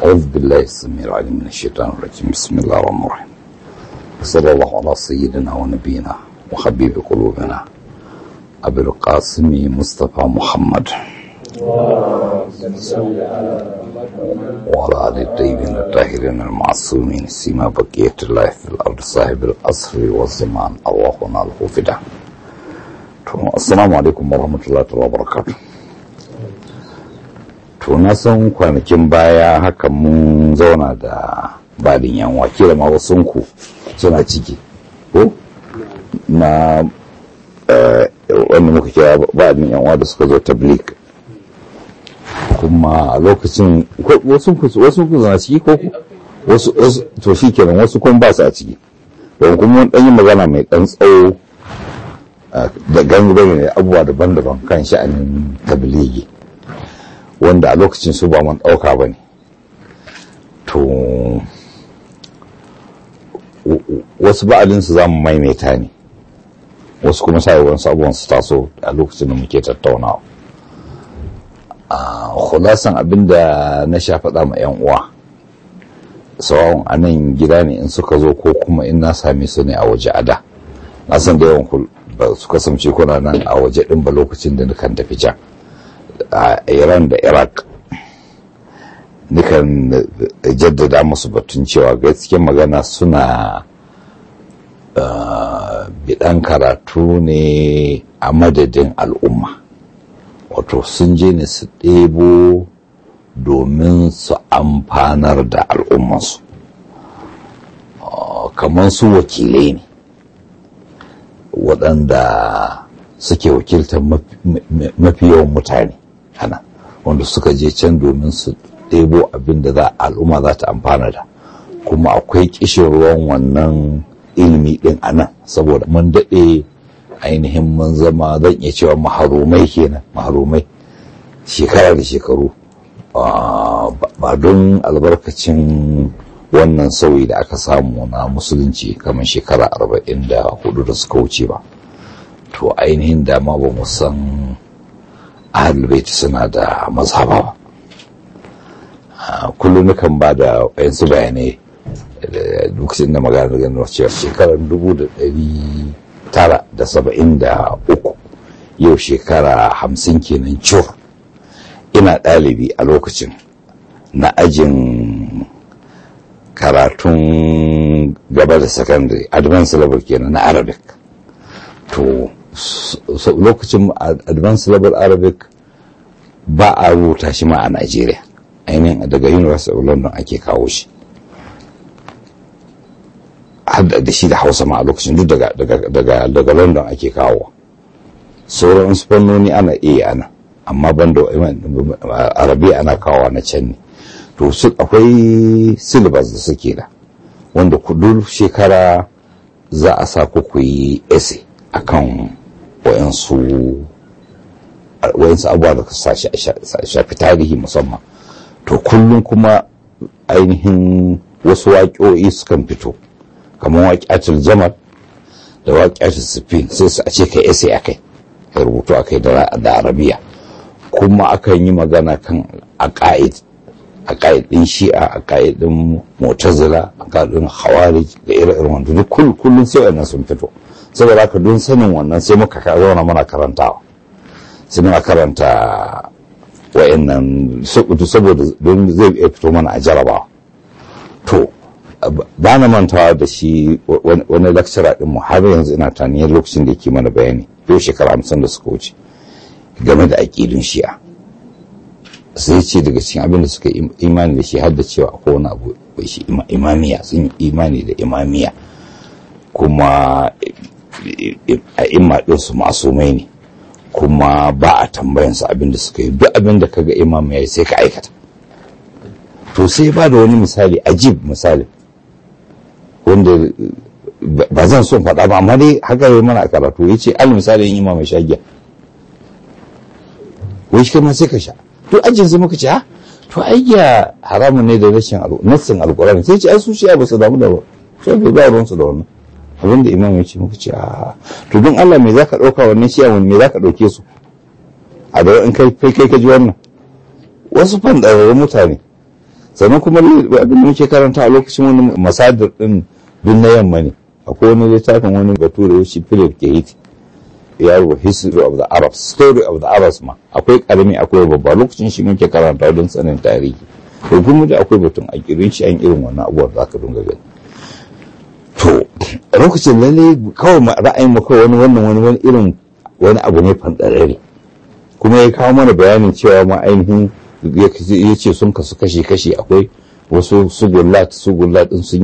أعوذ بالله السميع العليم من الشيطان الرجيم بسم الله الرحمن الرحيم صلى الله على سيدنا ونبينا وحبيب قلوبنا أبي القاسم مصطفى محمد وعلى آل الطيبين الطاهرين المعصومين سيما بقية الله في الأرض صاحب الأصر والزمان اللهم له فدا السلام عليكم ورحمة الله وبركاته to na san kwanakin baya haka mun zauna da badin yan wake da mawasunku suna ciki ko na wanda muka kira badin yan da suka zo tablik kuma a lokacin wasu ku zana ciki ko wasu to shi kenan wasu kun ba su a ciki don kuma wani yi magana mai ɗan tsawo da gangare ne abubuwa daban-daban kan sha'anin tabligi wanda a lokacin su ba man ɗauka ba ne to wasu ba'alinsu za mu maimaita ne wasu kuma sa wasu abubuwan su taso a lokacin da muke tattaunawa a khulasan abinda na sha faɗa ma 'yan uwa tsawon a nan gida ne in suka zo ko kuma in na same su ne a waje a da na san da yawan ba su kasance kuna nan a waje ɗin ba lokacin da nukan tafi can a iran da iraq nukan jaddada musu batun cewa gaske magana suna bidan karatu ne a madadin al'umma wato sun je ne su ɗebo domin su amfanar da al'ummansu kamar su wakilai ne waɗanda suke wakiltar mafi yawan mutane hana wanda suka je can domin su ɗebo abin da za al'umma za ta amfana da kuma akwai kishin ruwan wannan ilimi ɗin a nan saboda mun daɗe ainihin mun zama zan iya cewa maharumai kenan maharumai shekara da shekaru ba don albarkacin wannan sauyi da aka samu na musulunci kamar shekara arba'in da hudu da suka wuce ba to ainihin dama ba mu san ahalbaiti suna da mazhaba ba kullum nukan ba da wayansu bayanai lokacin da magana ganin cewa shekarar dubu da ɗari tara da saba'in da uku yau shekara hamsin kenan cur ina ɗalibi a lokacin na ajin karatun gaba da secondary advanced level kenan na arabic to lokacin advanced level arabic ba a rubuta shi ma a Najeriya ainihin daga University of London ake kawo shi har da shi da Hausa ma a lokacin duk daga London ake kawo sauran fannoni ana iya ana amma banda arabi ana kawo na can ne to akwai syllabus da suke da wanda kudur shekara za a sa ku yi essay akan wayansu wayansu abubuwa da ka shafi tarihi musamman to kullum kuma ainihin wasu waƙoƙi sukan fito kamar waƙatul jamal da waƙatul sifin sai su a ce ka ese a kai ka rubutu a kai da arabiya kuma akan yi magana kan aƙa'id aƙa'id ɗin shi'a aƙa'id ɗin mutazila aƙa'id ɗin hawarij da ire-iren wanda duk kullum sai wannan sun fito saboda haka don sanin wannan sai muka zauna muna karantawa sai muna karanta wa'annan saboda don zai iya fito mana a jarabawa to ba na mantawa da shi wani lecturer din mu har yanzu ina taniyar lokacin da yake mana bayani yau shekara hamsin da suka wuce game da aƙidun shi'a sai ce daga cikin abin da suka imani da shi har da cewa akwai wani abu shi imamiya sun yi imani da imamiya kuma a imma ɗinsu masumai ne kuma ba a tambayansu abin da suka yi duk abin da kaga imam ya yi sai ka aikata to sai ba da wani misali ajib misali wanda ba zan son faɗa ba amma dai haka yi mana karatu ya ce al misali yin imam ya sha giya wai shi ma sai ka sha to ajin sai muka ce ha to ai giya haramun ne da rashin nassin alkurani sai ce ai su shi'a ba su damu da ba sai bai ba ruwansu da wannan abinda imam ya ce muka ce a to don Allah me zaka dauka wannan shi awon me zaka dauke su a da in kai kai kai ka ji wannan wasu fandararrun mutane sannan kuma abin da muke karanta a lokacin wani masadar din duk na yamma ne akwai wani littafin wani bature shi philip kehiti ya rubuta history of the arabs story of the arabs ma akwai karami akwai babba lokacin shi muke karanta don sanin tarihi to kuma da akwai batun a kirin shi an irin wannan abubuwan za ka dunga gani to lokacin lalle kawai ra'ayin mu kawai wani wannan wani wani irin wani abu ne fandarare kuma ya kawo mana bayanin cewa ma ainihin ya ce sun kasu kashi-kashi akwai wasu sugullat sugullat din sun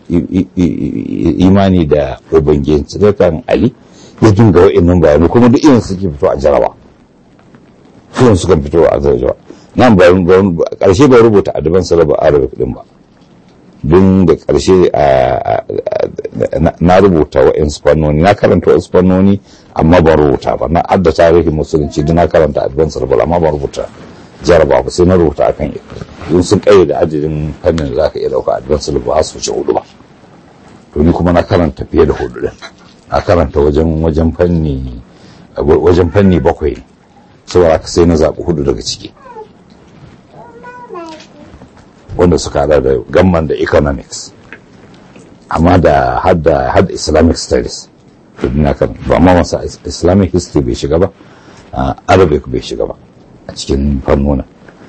imani da ubangiyanci kan ali ya dinga wa'annan bayani kuma duk irin suke fito a jaraba irin suka fito a jaraba nan ba karshe bai rubuta adaban salaba arabic din ba don da karshe na rubuta wa'in fannoni na karanta wa'in fannoni amma ban rubuta ba na adda tarihin musulunci don na karanta adaban salaba amma ban rubuta jaraba ba sai na rubuta akan yin sun kai da adadin fannin da za ka iya dauka advance ba su wuce hudu ba to ni kuma na karanta fiye da hudu din na karanta wajen wajen fanni wajen fanni bakwai ne saboda haka sai na zaɓi hudu daga ciki wanda suka hada da gamman da economics amma da hadda hadda islamic studies to na kan ba ma masa islamic history bai shiga ba arabic bai shiga ba a cikin fannona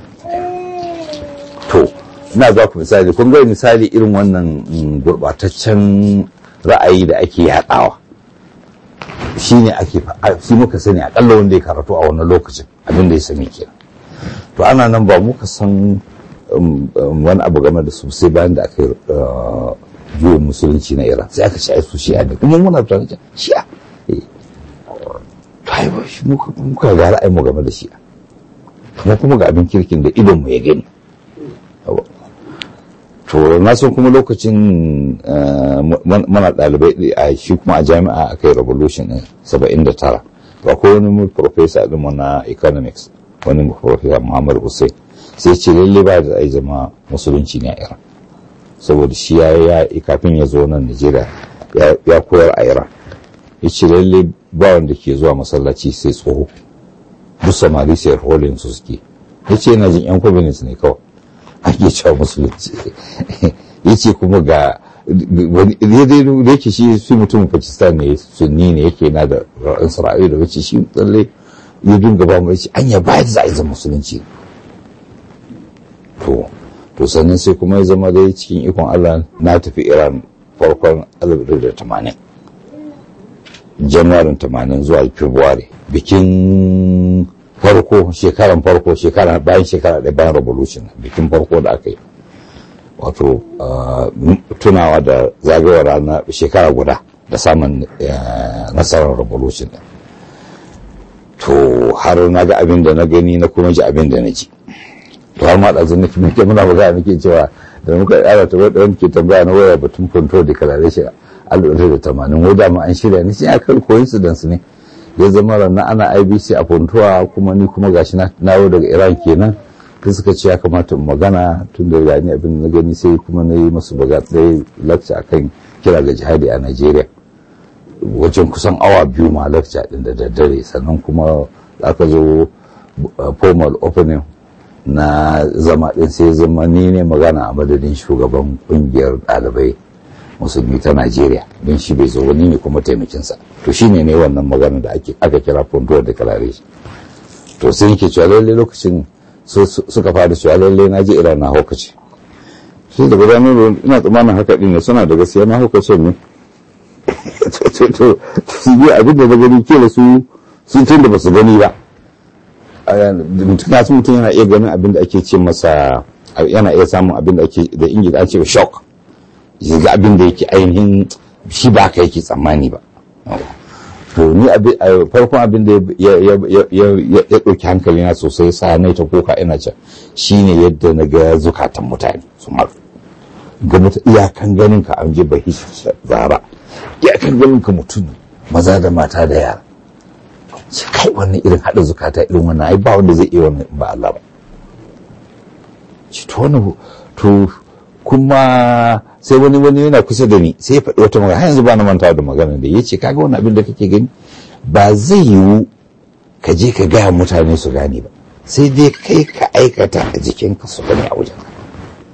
to ina za ku misali kun ga misali irin wannan gurbataccen ra'ayi da ake yaɗawa shi ne ake shi muka sani akalla wanda ya karatu a wannan lokacin abin da ya sani kenan to ana nan ba muka san wani abu game da su sai bayan da aka yi musulunci na iran sai aka ci su shi'a ne kuma muna tare da shi'a to ai muka ga ra'ayi mu game da shi'a kuma kuma ga abin kirkin da idon mu ya gani to na san kuma lokacin mana ɗalibai a shi kuma a jami'a aka yi revolution ɗin saba'in da tara to akwai wani professor ɗin na economics wani professor muhammad hussein sai ce lalle ba da ai zama musulunci ne a iran saboda shi ya kafin ya zo nan najeriya ya koyar a iran ya ce lalle ba wanda ke zuwa masallaci sai tsoho duk samari sai rolin su suke ya ce yana jin yan communist ne kawai ake cewa musulunci ya ce kuma ga da yake shi su mutumin pakistan ne sunni ne yake na da ra'ayin sara'ayi da wace shi tsalle ya dinga ba mu ya ce an ya bayar za a yi musulunci to to sannan sai kuma ya zama dai cikin ikon allah na tafi iran farkon 1980 januwarin 80 zuwa february bikin farko shekaran farko shekara bayan shekara ɗaya bayan revolution bikin farko da aka yi wato tunawa da zagayowar rana shekara guda da samun nasarar revolution to har na ga abin da na gani na kuma ji abin da na ji to har ma da zan nake muke muna magana nake cewa da muka yara ta wadda wani ke tambaya na waya batun control declaration al'adar da tamanin wadda ma an shirya ni sai aka coincidence ne ya zama ranar ana ibc a puntuwa kuma ni kuma gashi na nawo daga iran kenan da suka ce ya kamata in magana tun da gani abin na gani sai kuma na yi masu baga ɗaya lakca akan kira ga jihadi a nigeria wajen kusan awa biyu ma lakca ɗin da daddare sannan kuma aka zo formal opening na zama ɗin sai zama ni ne magana a madadin shugaban ƙungiyar ɗalibai musulmi ta Najeriya don shi bai zo wani ne kuma taimakinsa to shine ne wannan magana da ake aka kira Pontuwar Declaration to sai yake cewa lalle lokacin suka fara cewa lalle na je Iran na haukace sai da gudanar ina tsammanin haka din ne suna da gaskiya na haukace ne to to su yi abin da na gani kila su sun tun da ba su gani ba mutum ya mutum yana iya ganin abin da ake ce masa yana iya samun abin da ake da ingila an ce shock ga abin da yake ainihin shi ba ka yake tsammani ba to ni farkon abin da ya ɗauki hankali na sosai sa na ta koka ina can shine yadda na ga zukatan mutane su maru ga iyakan ganin ka an je bahi zara iyakan ganin ka mutum maza da mata da yara shi kai wannan irin haɗa zukata irin wannan ai ba wanda zai iya wannan ba Allah ba shi to wannan to kuma sai wani wani yana kusa da ni sai ya faɗi wata magana har yanzu ba na manta da magana da ya ce kaga wani abin da kake gani ba zai yiwu ka je ka gaya mutane su gane ba sai dai kai ka aikata a jikinka su gani a wajen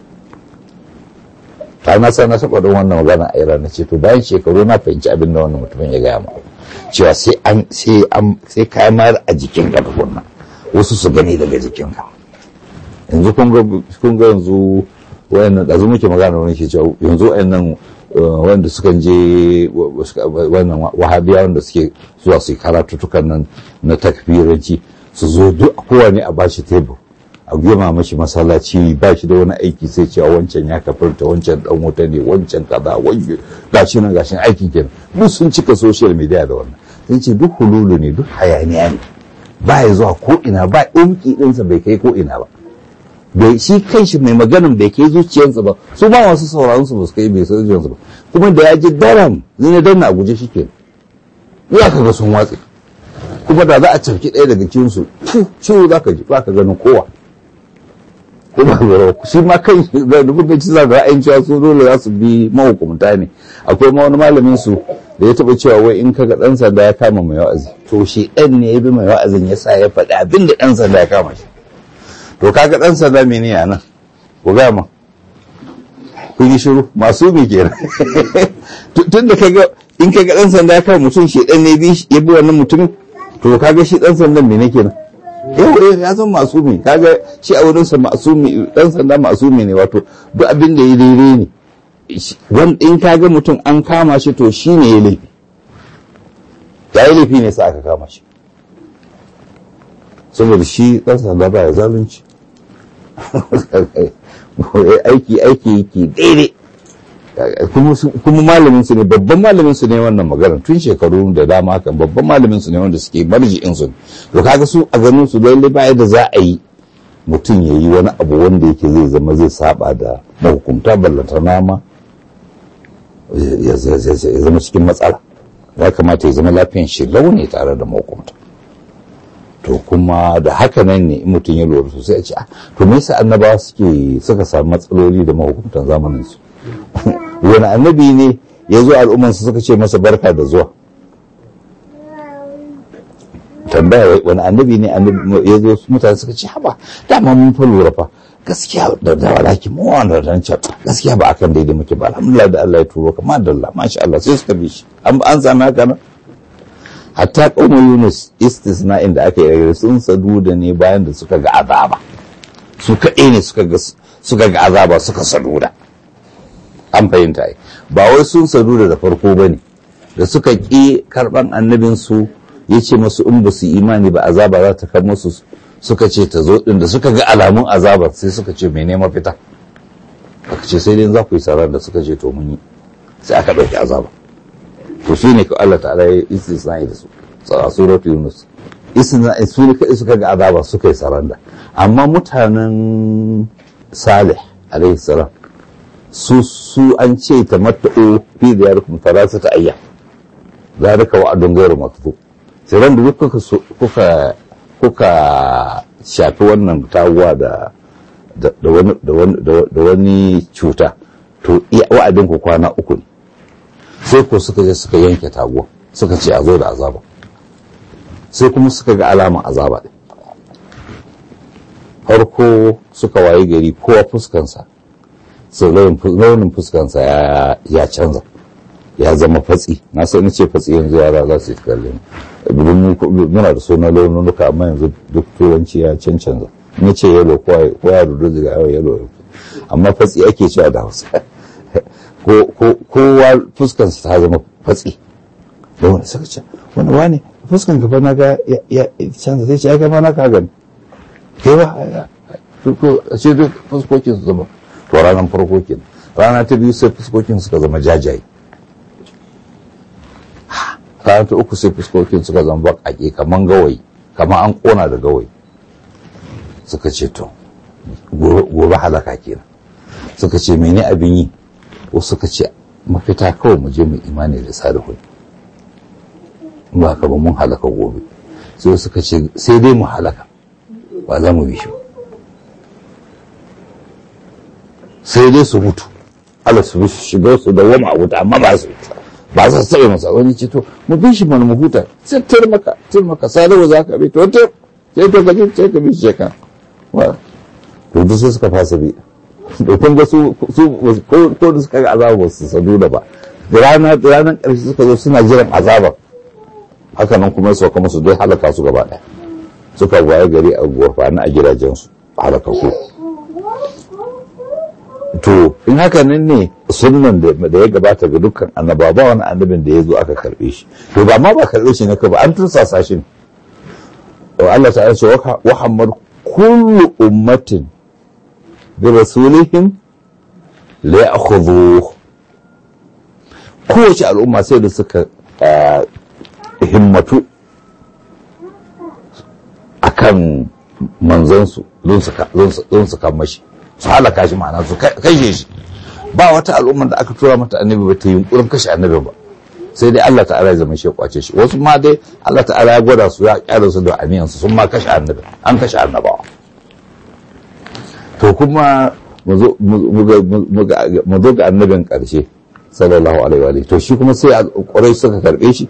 na san na taɓa don wannan magana a iran na ce to bayan shekaru na fahimci abin da wannan mutumin ya gaya ma cewa sai an sai an sai kayan mayar a jikin ka tukunna wasu su gani daga jikin ka yanzu kun ga kun ga yanzu wayannan da muke magana wani ke cewa yanzu wayannan wanda suka je wannan wahabiya wanda suke zuwa su karatutukan nan na takfiranci su zo duk kowane a bashi tebur a gema mashi masallaci ba shi da wani aiki sai cewa wancan ya kafirta wancan dan wuta ne wancan kaza wanke gashi nan gashin aikin kenan duk sun cika social media da wannan sun ce duk hululu ne duk hayaniya ne ba ya zuwa ko ina ba umki ɗinsa bai kai ko ina ba bai shi kanshi mai maganin bai kai zuciyarsa ba su ba masu sauraron su ba su kai bai san zuciyarsa ba kuma da ya ji daram zai ne danna a guje shi ke ya ka ga sun watse kuma da za a cafki ɗaya daga cikin su ciwo za ka ji ba ka ganin kowa kuma shi ma kan da dubin ci za ga ra'ayin cewa su dole za su bi mahukumta ne akwai ma wani malamin su da ya taba cewa wai in kaga dan sanda ya kama mai wa'azi to shi ɗan ne ya bi mai wa'azin ya sa ya faɗi abin da ɗan sanda ya kama shi to kaga ɗan sanda mene ya nan ku ga ma kun yi shiru masu mi kenan tun da kaga in kaga ɗan sanda ya kama mutum shi ɗan ne ya bi wannan mutumin to kaga shi ɗan sandan mene kenan yau ya zama masumi kaga shi a wurinsa masumi dan sanda masumi ne wato duk abin da ya daidai ne wanda in kaga mutum an kama shi to shi ne ya laifi ya yi laifi ne sa aka kama shi saboda shi dan sanda ba ya zalunci aiki aiki yake daidai kuma malamin su ne babban malamin su ne wannan magana tun shekaru da dama haka babban malamin su ne wanda suke marji'in su to kaga su a ganin su lalle ba da za a yi mutum ya yi wani abu wanda yake zai zama zai saba da mahukumta ballanta nama ya zama cikin matsala ya kamata ya zama lafiyan shi launi tare da mahukumta to kuma da haka nan ne in mutum ya lura sosai a ce to me yasa annabawa suke suka samu matsaloli da mahukumtan zamanin su wani annabi ne ya zo al'ummansu suka ce masa barka da zuwa tambaya wani annabi ne ya zo mutane suka ce haba dama mun fa lura fa gaskiya da da walaki mu wanda dan ce gaskiya ba akan daidai muke ba alhamdulillah da Allah ya turo ka madalla masha Allah sai suka bi shi an an sami haka nan hatta qaumul yunus istisna inda aka yi sun sadu da ne bayan da suka ga azaba su kaɗai ne suka ga suka ga azaba suka sadu da an fahimta ai ba wai sun sadu da farko ba ne da suka ƙi karɓan annabinsu ya ce masu in ba su imani ba azaba za ta kai musu suka ce ta zo ɗin da suka ga alamun azabar sai suka ce mai nema fita aka ce sai dai za ku yi sarar da suka ce to mun yi sai aka ɗauki azaba to su ne Allah ta'ala ya istisna da su a suratul yunus istisna su ne kai suka ga azaba suka yi saranda amma mutanen salih alaihi salam su su an ce ta mata'o fi da yarkum talata ta ayya zalika wa'adun ghairu maktub sai ran da duk kuka kuka kuka shafi wannan tawuwa da da wani da wani cuta to wa'adin ku kwana uku ne sai ko suka je suka yanke taguwa suka ce a zo da azaba sai kuma suka ga alaman azaba ɗin farko suka waye gari kowa fuskansa sau launin fuskansa ya canza ya zama fatsi na sai na ce fatsi yanzu yara za su yi kalle muna da sunan laununuka amma yanzu duk turanci ya cancanza na ce yalo ko ya rudu daga yawon yalo amma fatsi ake cewa da hausa kowa fuskansa ta zama fatsi da wani suka ce wani wani fuskan gaba na ga ya canza sai ce ya gaba na ka gani kai ba a ce duk fuskokin su zama to ranar farko kenan rana ta biyu sai fuskokin suka zama jajaye rana ta uku sai fuskokin suka zama baƙaƙe kaman gawayi kaman an ƙona da gawayi suka ce to gobe halaka kenan suka ce mene abin yi ko suka ce mafita kawai mu je mu imani da salihu ba ka ba mun halaka gobe sai suka ce sai dai mu halaka ba za mu bi shi sai dai su mutu ala su bi shiga su da wama a wuta amma ba su ba su tsaye masa wani ce to mu bi shi mana mu huta sai tar maka tar maka salihu za ka bi to to sai to kaje sai ka bi shi kan wa to duk sai suka fasa bi da kun ga su ko da suka ga azaba ba su sadu da ba da rana da ranar ƙarshe suka zo suna jiran azabar haka nan kuma su kuma su dai halaka su gaba ɗaya suka waye gari a gurfani a gidajensu halaka ku to in haka nan ne sunnan da ya gabata ga dukkan annaba ba wani annabin da ya zo aka karbe shi to ba ma ba karbe shi ne ka ba an tursasa shi ne Allah ta ce wa hammar kullu ummatin bi rasulihim la ya'khudhu kowace al'umma sai da suka himmatu akan manzansu don su kan mashi su halaka shi ma'ana su kashe shi ba wata al'ummar da aka tura mata annabi ba ta yunkurin kashe annabi ba sai dai Allah ta'ala ya zama shi kwace shi wasu ma dai Allah ta'ala ya gwada su ya kyara su da aniyan su sun ma kashe annabi an kashe annabawa to kuma mu zo ga annabin karshe sallallahu alaihi wa to shi kuma sai ƙwarai suka karɓe shi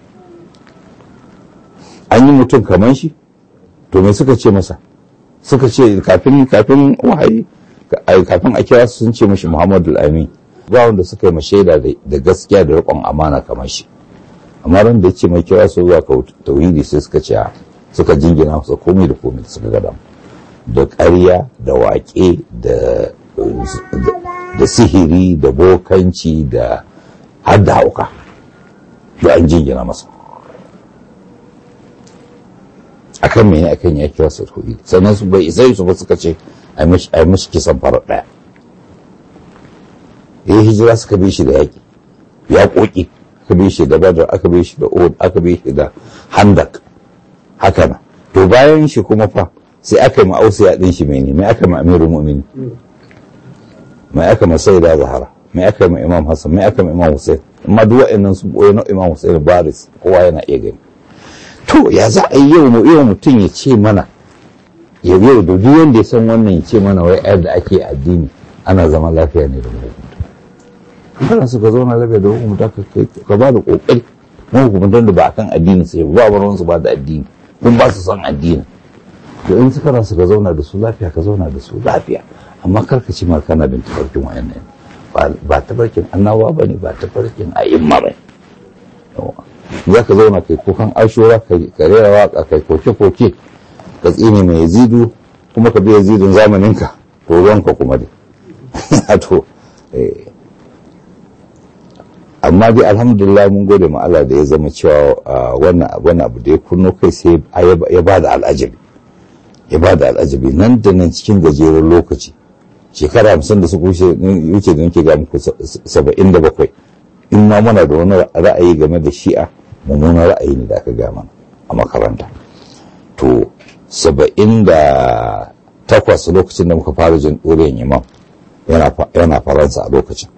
an yi mutum kaman shi to me suka ce masa suka ce kafin kafin wahayi kafin a kira sun ce mashi Muhammadu Amin ba wanda suka yi mashaida da gaskiya da riƙon amana kamar shi amma ran da ya ce mai kira su zuwa tauhidi sai suka ce suka jingina masa komai da komai da suka gada da ƙarya da waƙe da sihiri da bokanci da har da hauka da an jingina masa akan mene akan ya kira su tauhidi sannan su bai isa su ba suka ce a yi mishi kisan farar ɗaya ya yi hijira suka bi shi da yaƙi ya ƙoƙi aka bi shi da badar aka bi shi da od aka bi shi da handak haka na to bayan shi kuma fa sai aka yi ma'ausu ya ɗin shi mai ne mai aka ma amiru mu'mini mai aka ma sai da zahara mai aka ma imam hassan mai aka ma imam hussein amma duk wa'annan sun ɓoye na imam hussein baris kowa yana iya gani to ya za a yi yau mu yau mutum ya ce mana ya yau da duk wanda ya san wannan ya ce mana wai ayar da ake addini ana zama lafiya ne da mahukunta kana su ka zauna lafiya da mahukunta ka ba da kokari mahukuntan da ba akan addini sai ba ba su ba da addini kun ba su san addini to in suka rasu ka zauna da su lafiya ka zauna da su lafiya amma kar ka ci ma kana bin tafarkin wayannan ba tafarkin annawa ba ne ba tafarkin a'imma ba ne za ka zauna kai kukan ashura ka rera waka kai koke-koke ka tsine mai yazidu kuma ka bi yazidun zamaninka to ruwanka kuma dai to amma dai alhamdulillah mun gode ma Allah da ya zama cewa wannan abu da ya kunno kai sai ya ba da al'ajabi ya ba da al'ajabi nan da nan cikin gajeren lokaci shekara hamsin da suka wuce da nake ga muku saba'in da bakwai in ma muna da wani ra'ayi game da shi'a mummunan ra'ayi ne da aka ga mana a makaranta to saba'in da takwas lokacin da muka fara jin ɗorin imam yana faransa a lokacin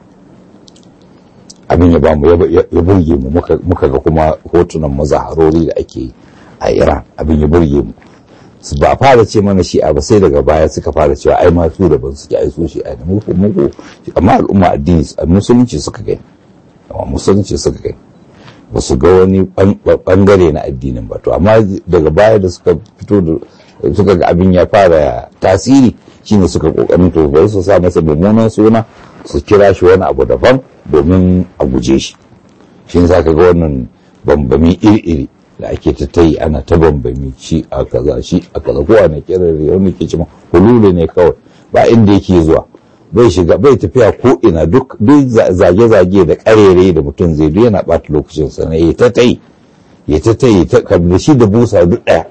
abin ya bamu ya burge mu muka ga kuma hotunan mazaharori da ake a iran abin ya burge mu ba fara ce mana shi'a ba sai daga baya suka fara cewa ai ma su daban suke ai su shi'a ne muku muku amma al'umma addini musulunci suka gani amma musulunci suka gani ba su ga wani bangare na addinin ba to amma daga baya da suka fito da suka ga abin ya fara tasiri shine suka kokarin to bari su sa masa mummunan suna su kira shi wani abu daban domin a guje shi shi za ka ga wannan bambami iri-iri da ake ta tayi ana ta bambami shi a kaza shi a kaza kowa na kirare wani ke cima hululu ne kawai ba inda yake zuwa bai shiga bai tafiya ko ina duk zage-zage da karere da mutum zai duk yana bata lokacin sa ya ta tayi ya ta tayi da shi da busa duk daya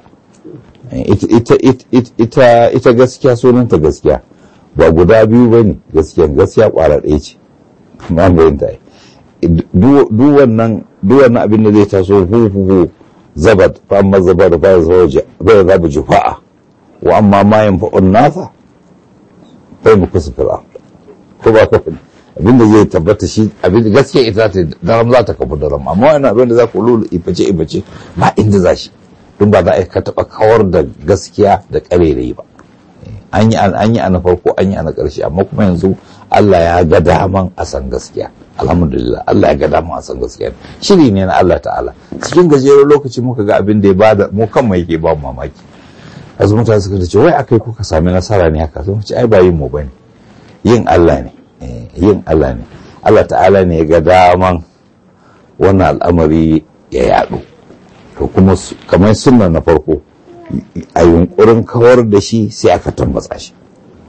ita gaskiya sunanta gaskiya ba guda biyu ba ne gaskiya gaskiya kwara ɗaya ce ma bayan ta duk wannan abin da zai taso huhu zabat fa amma zabar ba ya zaba jufa'a wa amma ma yin fa'un nasa fa mu kusa fira ko ba ka abin da zai tabbata shi abin da gaskiya ita ta daram za ta kafu daram amma wannan abin da za ku lulu iface iface ba inda za shi duk ba za a ka taɓa kawar da gaskiya da ƙarere ba an yi an yi ana farko an yi ana ƙarshe amma kuma yanzu Allah ya ga daman a san gaskiya alhamdulillah Allah ya ga daman a san gaskiya shiri ne na Allah ta'ala cikin gajeren lokaci muka ga abin da ya bada mu kan mai yake ba mu mamaki yanzu mutane suka ce wai akai kuka sami nasara ne haka sai mu ce ai ba yin mu bane yin Allah ne yin Allah ne Allah ta'ala ne ga daman wannan al'amari ya yaɗu to kuma kamar sunna na farko a yunkurin kawar da shi sai aka tambatsa shi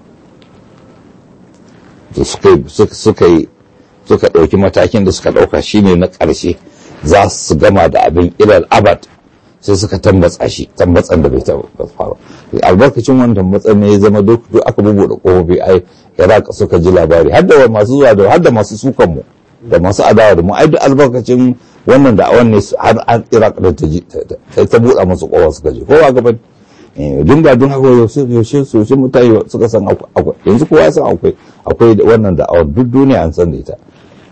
suka yi suka ɗauki matakin da suka ɗauka shine na ƙarshe za su gama da abin ilal abad sai suka tambatsa shi tambatsan da bai taɓa faru albarkacin wannan tambatsan ne ya zama duk aka bubuɗe ƙofofi ai iraq suka ji labari har da masu zuwa da har da masu sukan mu da masu adawa da mu ai duk albarkacin wannan da awan ne har an iraq da ta ji ta buɗa masu ƙofa suka ji kowa gaban dun ba dun haka yaushe yaushe mutane suka san akwai yanzu kowa ya san akwai akwai wannan da awan duk duniya an san da ita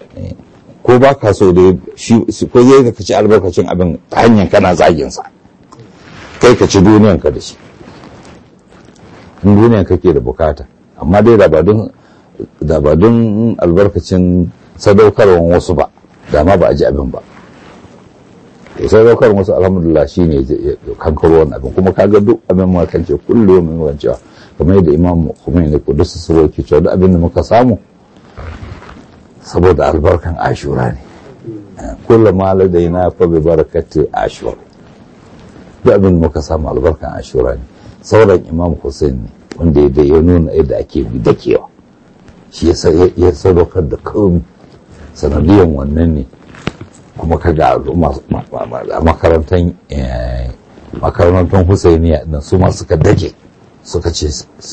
ko ba ka so da shi ko zai ka ci albarkacin abin ta hanyar kana zagin sa kai ka ci duniyan ka da shi in duniyan kake da bukata amma dai da ba don da ba don albarkacin sadaukarwan wasu ba da ma ba a ji abin ba sadaukar wasu alhamdulillah shi ne kankaro wani abin kuma kaga duk abin ma kan ce kullum mai wancewa kamar yadda imam Khomeini ko duk su ke cewa duk abin da muka samu saboda albarkan ashura ne kullum ma ladaina fa bi barakati ashura duk abin da muka samu albarkan ashura ne sauran imam Hussein ne wanda ya nuna yadda ake bi dakewa shi ya sadaukar da komi sanadiyan wannan ne kuma kaga al'umma a makarantar makarantar husainiya nan su ma suka dake suka ce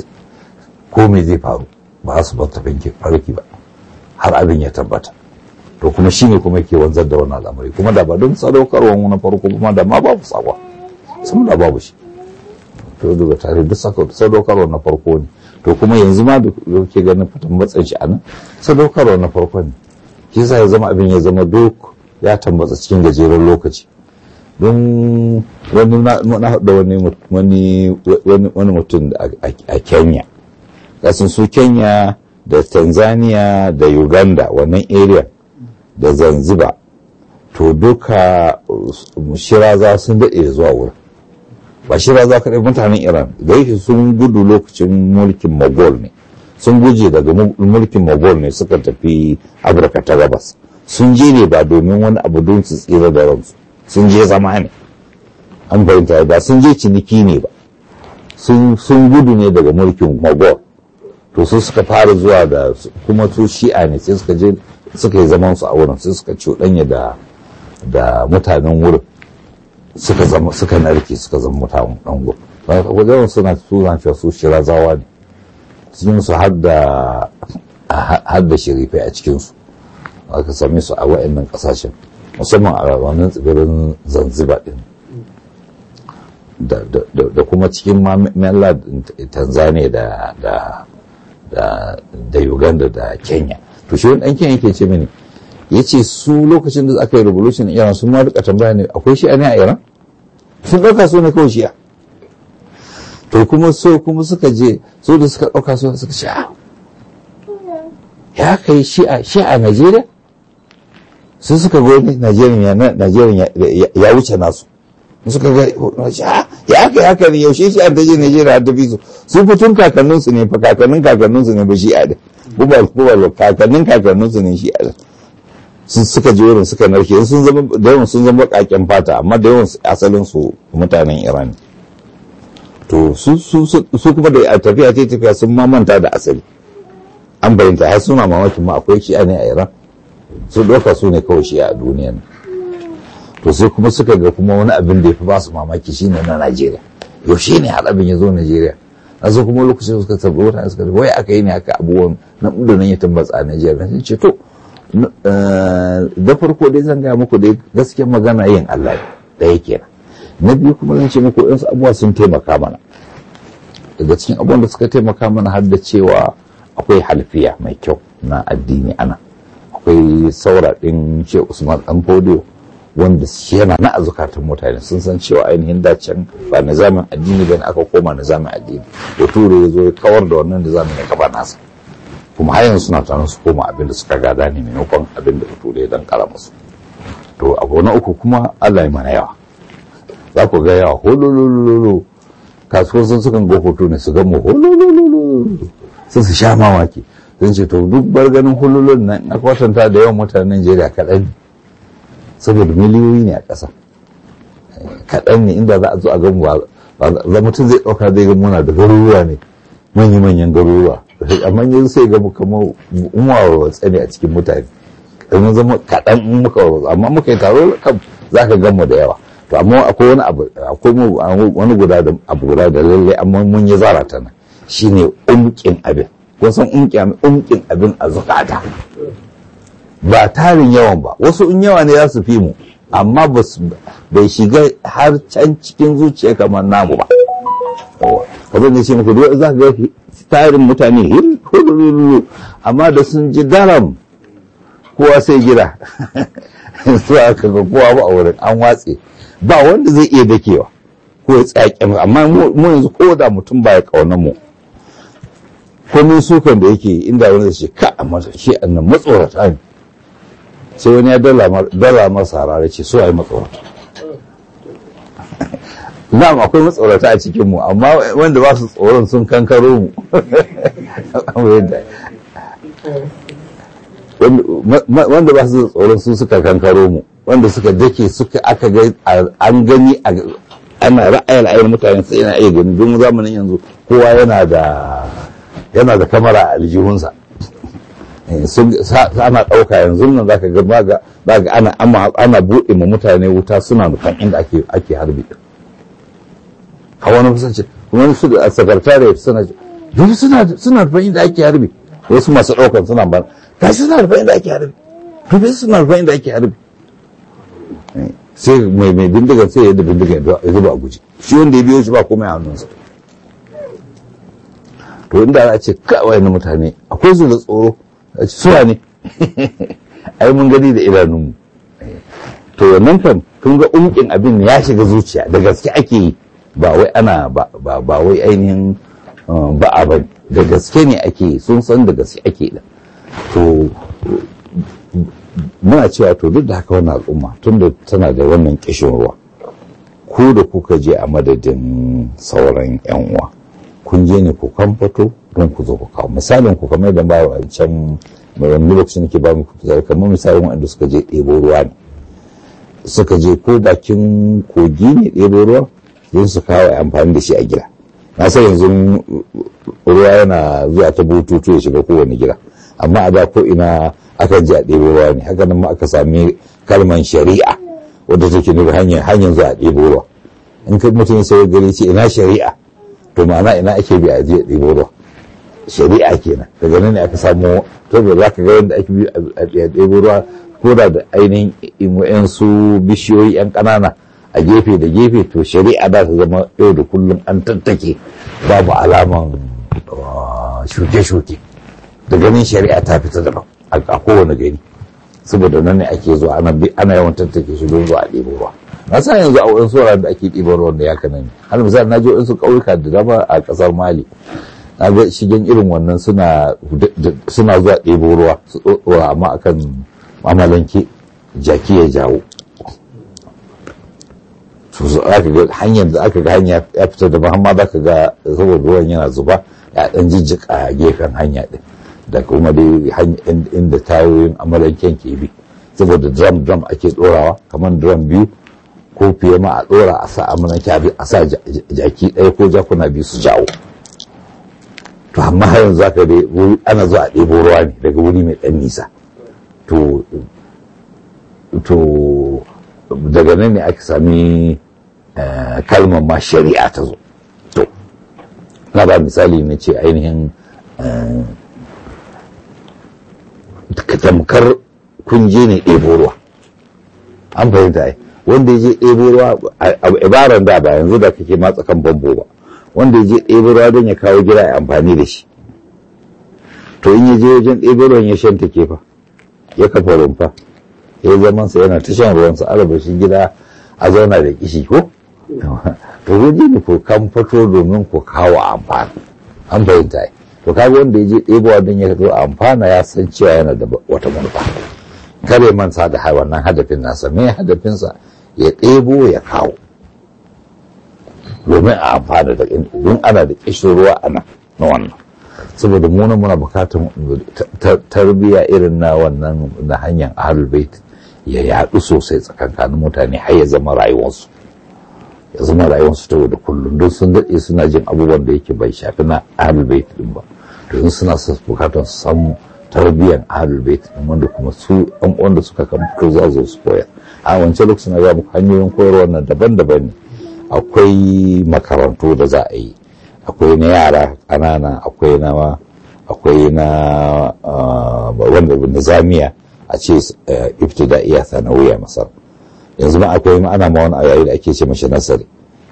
ko me zai faru ba su bar tafin farki ba har abin ya tabbata to kuma shine kuma ke wanzar da wannan al'amari kuma da ba don sadaukarwa na farko kuma da ma babu sakwa sun da babu shi to daga tare duk sadaukarwa na farko ne to kuma yanzu ma da ke ganin fitan matsayin shi a nan sadaukarwa na farko ne shi yasa ya zama abin ya zama duk ya tambata cikin gajeren lokaci don wani na haɗa wani mutum a kenya kasan su kenya da tanzania da uganda wannan area da zanzibar to duka shiraza sun daɗe zuwa wurin ba shiraza kaɗai mutanen iran da yake sun gudu lokacin mulkin mogol ne sun guje daga mulkin mogol ne suka tafi afirka ta gabas sun je ne ba domin wani abu don su tsira da ransu sun je zama ne an fahimta ba sun je ciniki ne ba sun gudu ne daga mulkin mogol to su suka fara zuwa da kuma su shi'a ne sai suka je suka yi zaman su a wurin sai suka cuɗanya da da mutanen wurin suka zama suka narke suka zama mutanen ɗan wurin wajen suna suna cewa su shirazawa ne cikin su har da shirifai a cikinsu aka same su a wa'annan kasashen musamman a wannan tsibirin zanzibar din da kuma cikin mela tanzania da da uganda da kenya to shi wani ɗan kenya yake ce mini ya ce su lokacin da aka yi revolution iran sun ma rika tambaya ne akwai shi'a ne a iran sun ɗauka su ne kawai shi'a to kuma so kuma suka je so da suka ɗauka su suka ce ya kai shi'a shi'a najeriya sun suka gani Najeriya ya wuce nasu suka ga ya aka yi haka ne yaushe shi an je Najeriya ta fi su su fitun kakanninsu ne fa kakannin kakanninsu ne ba shi a da bubal bubal kakannin kakanninsu ne shi a da sun suka je wurin suka narke sun zama da yawan sun zama kaken fata amma da yawan asalin su mutanen Iran to su su kuma da tafiya ce tafiya sun mamanta da asali an bayyanta har suna mamakin ma akwai shi ne a Iran su ɗauka su ne kawai shi a duniyan to sai kuma suka ga kuma wani abin da ya fi ba su mamaki shine na Najeriya yaushe ne har abin ya zo Najeriya a zo kuma lokacin suka tabbi wata suka wai aka yi ne haka abubuwan na da nan ya tambata a Najeriya sun ce to da farko dai zan gaya muku dai gaskiyar magana yin Allah da yake na biyu kuma zan ce muku ɗansu abubuwa sun taimaka mana daga cikin abubuwan da suka taimaka mana har da cewa akwai halfiya mai kyau na addini ana akwai saura ɗin ce usman ɗan fodiyo wanda yana na azukatan mutane sun san cewa ainihin dacen ba nizamin addini bane aka koma nizamin addini da ture ya zo ya kawar da wannan nizamin ya kafa nasa kuma har yanzu suna tunanin su koma abin da suka gada ne maimakon abin da ture ya dan kara musu to abu na uku kuma Allah ya mana yawa za ku ga yawa hololololo kasuwar sun sukan ga hoto ne su ga mu hololololo sun su sha mamaki sun ce to duk bar ganin hululun nan na kwatanta da yawan mutanen Najeriya kaɗan ne saboda miliyoyi ne a ƙasa kaɗan ne inda za a zo a gan ba mutum zai ɗauka zai ga muna da garuruwa ne manya-manyan garuruwa amma yanzu sai ga kamar umar tsane a cikin mutane mun zama kaɗan in muka amma muka yi taro kan za ka gan mu da yawa to amma akwai wani abu akwai wani guda da abu guda da lalle amma mun yi zara ta nan shine umkin abin kun san umkin abin a zukata ba tarin yawan ba wasu in yawa ne za su fi mu amma bai shiga har can cikin zuciya kamar namu ba kamar da ce muku duk za ka ga tarin mutane hulululu amma da sun ji daram kowa sai gida su aka ga kowa ba a wurin an watse ba wanda zai iya dakewa ko ya tsaya amma mu yanzu ko da mutum ba ya kauna mu komin sukan da yake inda wani zai ce ka amma shi annan matsorata ne sai wani ya dala masa harare ce so a yi matsorata na'am akwai matsorata a cikin mu amma wanda ba su tsoron sun kankaro mu wanda ba su tsoron su suka kankaro mu wanda suka dake suka aka ga an gani ana ra'ayar ayyar mutane sai yana iya gani don zamanin yanzu kowa yana da yana da kamara a aljihunsa ana ɗauka yanzu nan zaka ga baga baga ana ana buɗe ma mutane wuta suna nufan inda ake ake harbi a wani kusanci wani su da sakatare suna duk suna suna nufan inda ake harbi wasu masu ɗaukan suna ban gashi suna nufan inda ake harbi duk suna nufan inda ake harbi sai mai mai bindigan sai yadda bindigan ya zuba a guji shi wanda ya biyo shi ba komai a hannunsa to inda a ce kawai na mutane akwai su da tsoro a ce suwa ne ai mun gani da idanunmu to wannan kan kun ga umkin abin ya shiga zuciya da gaske ake yi ba wai ana ba wai ainihin ba a ba da gaske ne ake yi sun san da gaske ake da to muna cewa to duk da haka wannan al'umma tunda tana da wannan kishin ruwa ku da kuka je a madadin sauran yan uwa kun je ne ku kamfato don ku zo ku kawo misalin ku kamar da ba wa can wani lokacin ke ba mu zai kamar misalin waɗanda suka je ɗebo ruwa ne suka je ko bakin kogi ne ɗebo ruwa don su kawo amfani da shi a gida na sai yanzu ruwa yana zuwa ta bututu ya shiga kowane gida amma a da ko ina akan je a ɗebo ruwa ne haka nan ma aka sami kalman shari'a wadda take nufi hanyar hanyar zuwa a ɗebo ruwa in kai mutum sai gari ce ina shari'a to ma'ana ina ake bi a je a ɗebo ruwa shari'a kenan daga nan ne aka samu to da za ka ga yadda ake bi a ɗebo ruwa ko da da ainihin yan su bishiyoyi yan ƙanana a gefe da gefe to shari'a za ta zama yau da kullum an tattake babu alaman shuke-shuke da ganin shari'a ta fita daban a kowane gari saboda nan ne ake zuwa ana yawan tattake shi don zuwa a ɗebo ruwa na sa yanzu a wurin tsoron da ake ɗiban ruwan da ya kana ne har misali na je wasu ƙauyuka da dama a ƙasar mali na ga shigen irin wannan suna zuwa ɗebo ruwa su ɗora amma akan mamalanke jaki ya jawo aka ga hanyar da aka ga hanya ya fita da mahamma za ka ga saboda ruwan yana zuba ya ɗan jijjika gefen hanya ɗin da kuma dai inda tayoyin amalanken ke bi saboda drum drum ake ɗorawa kamar drum biyu ko fiye ma a ɗora a sa amalanke a sa jaki ɗaya ko jakuna biyu su jawo to amma har yanzu zaka dai ana zuwa a ɗebo ruwa ne daga wuri mai ɗan nisa to to daga nan ne aka sami kalmar ma shari'a ta zo to na ba misali na ce ainihin tamkar kunje ne ɗebo ruwa an fahimta ai wanda ya je ɗebo ruwa a ibaran da ba yanzu da kake matsa kan bambo ba wanda ya je ɗebo ruwa don ya kawo gida ya amfani da shi to in ya je wajen ɗebo ruwan ya shanta kefa ya kafa rumfa ya zaman sa yana ta shan ruwan sa araba shi gida a zauna da kishi ko to waje ne ko kan fito domin ku kawo amfani an fahimta ai to kaga wanda ya je ɗebowa don ya zo amfana ya san cewa yana da wata manufa kare mansa da wannan hadafin nasa me hadafinsa ya ɗebo ya kawo domin a amfana da in ana da kishin ruwa a nan na wannan saboda mu muna bukatan tarbiyya irin na wannan na hanyar ahlul bait ya yaɗu sosai tsakankanin mutane har ya zama rayuwarsu ya zama rayuwarsu ta da kullum don sun daɗe suna jin abubuwan da yake bai shafi na ahlul bait din ba don suna bukatan su samu tarbiyyar ahlul bait din wanda kuma su ɗan wanda suka kamfuto za su su koyar a wancan lokacin na ga muku hanyoyin koyarwa nan daban-daban ne akwai makarantu da za a yi akwai na yara ƙanana akwai na akwai na wanda na zamiya a ce ibtida'iya sanawiya masar yanzu ma akwai ma ana ma wani ayayi da ake ce mashi nasari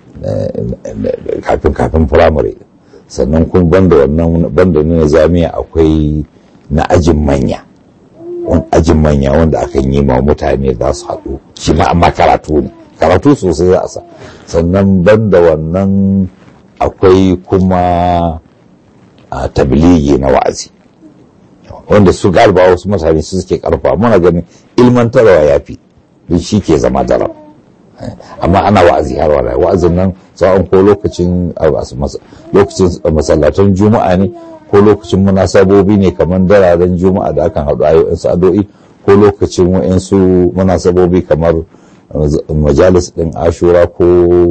kafin kafin firamare sannan kun banda wannan banda na zamiya akwai na ajin manya wani ajin manya wanda akan yi ma mutane za su haɗu shi ma amma karatu ne karatu sosai za a sa sannan banda wannan akwai kuma a tabligi na wa'azi wanda su garba wasu mutane su suke karfa muna ganin ilmantarwa ya fi don shi ke zama daram amma ana wa'azi har wala wa'azin nan tsawon ko lokacin lokacin masallatan juma'a ne ko lokacin munasabobi ne kamar dararen juma'a da akan haɗu ayoyin sa'ado'i ko lokacin wa'insu munasabobi kamar majalis ɗin ashura ko